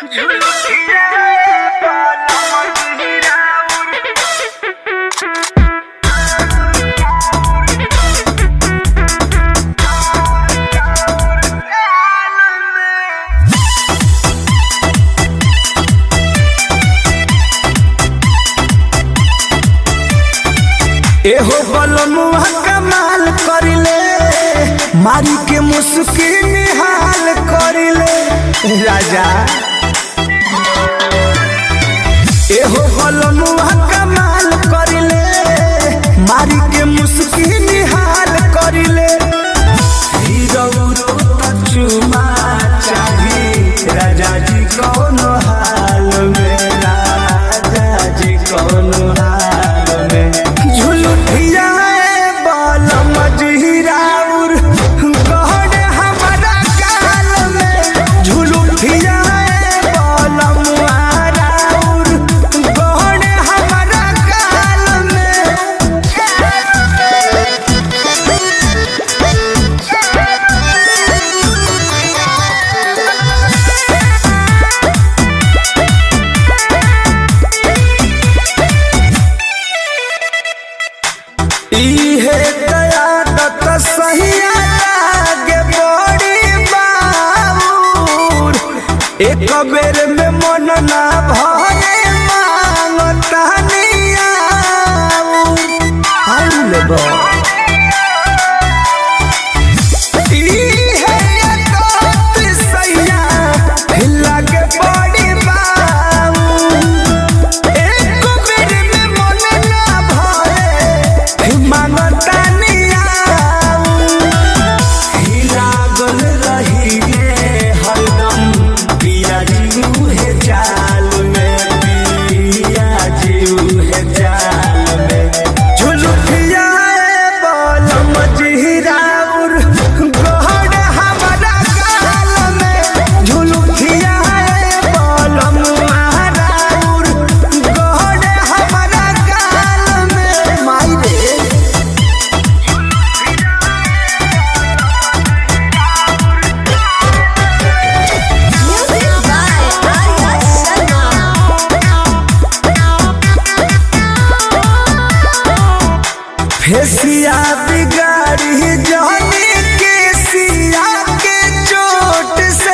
एहो बलमुआ कमाल करिले मारी के मुस्की निहाल करिले राजा एहो बलमुआ कमाल करिले मारी के मुस्की निहाल करिले हीरो तो चुमा चाही राजा जी कौन हाल में राजा जी कौन हाल में झुलुठिया बल मजहिराउर गहन हमारा काल में झुलुठिया बल मुहाराउर गहन हमारा काल में इहे कयादत सहिया लागे बड़ी बाबूर एक बेर में मन ना भरे मांगता नियाऊर बा इहे कयादत सहिया लागे बड़ी बाबूर एक बेर में मन ना भरे मांगता नियाऊ लागल रहिए हरदम पिया जीव है जाल में पिया जीव है जाल में झुलुठिया बल मजहिराउर गहन हमारा गाल में झुलुठिया बल मुहाराउर गहन हमारा गाल में माई रे Music by Arya Sharma. फेसिया बिगाड़ी जानी के सिया के चोट से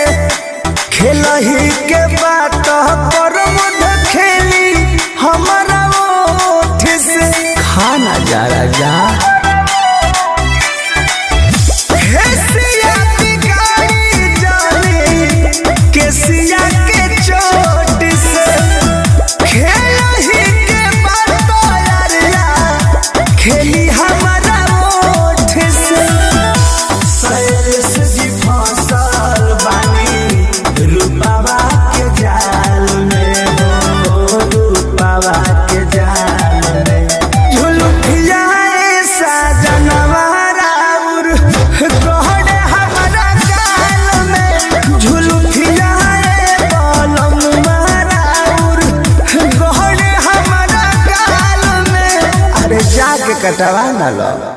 खेलही के बात पर मुद खेली हमारा ओठ से खाना जा राजा फेसिया बिगाड़ी जानी के सिया के चोट से खेलही के बात यारिया खेली हमारा ओठ से सैलेश जी फसल बानी रूपावा के जाल में हो रूपावा के जाल में झुलुठिया ऐसा जनवारा उर गहन हमारा गाल में झुलुठिया बलम मारा उर गहन हमारा गाल में अरे जाके कटवा ना लो